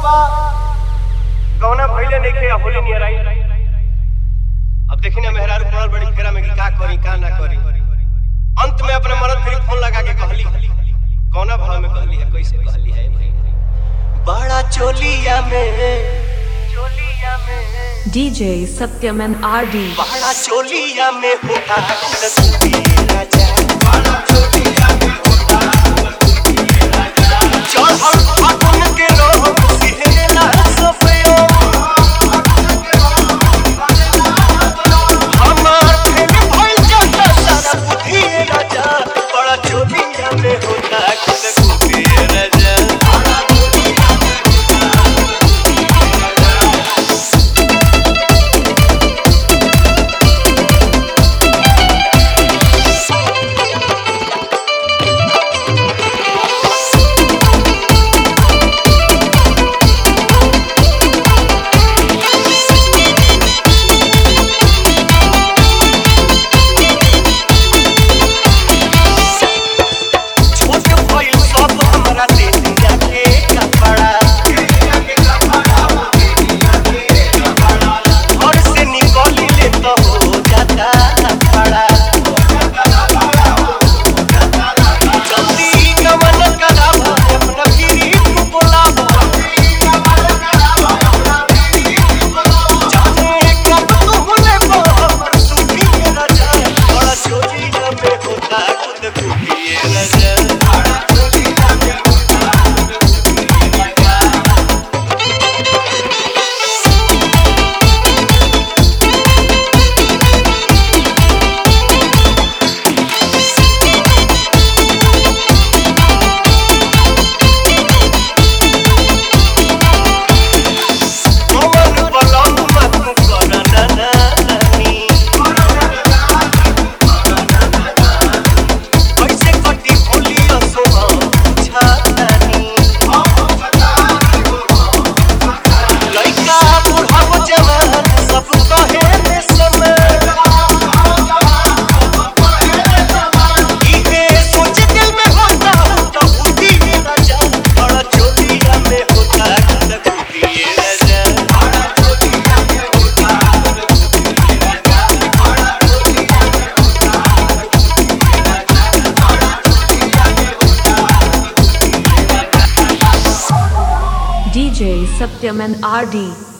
कौना भइले नइखे आ होली नियर आई अब देखी ना मेहरारू पड़ल बड़ी फेरा में कि का करी का ना करी अंत में अपने मरद फिर फोन लगा के कहली कौना भाव में कहली है कैसे कहली है भाई बड़ा चोलिया में चोलिया में DJ Satyam and RD. बड़ा चोलिया में होता रसूली राजा बड़ा चोलिया में होता रसूली राजा चढ़ल फागुन के रोग सिहरला सफयो हमार फेल भइल जाता सारा बुद्धि राजा बड़ा चोलिया में होता रसूली राजा छोट भइल सब हमरा देहिया के कपड़ा घर से निकली ले तो हो जाता खड़ा जल्दी नमन करावा अपना गिरी तू बोलावा जाने कब तू होले बा हमर सुखी राजा बड़ा चोरी में होता खुद खुशी राजा बड़ा चोरी में होता कमर बलम मत कर ननानी कैसे कटी होली असोहा छातानी लइका बुढ़ाव जवान सब कहे में समय इहे सोच दिल में होता तो बुद्धि राजा बड़ा चोलिया में होता खुद बुद्धि राजा बड़ा चोलिया में होता DJ Satyam and RD.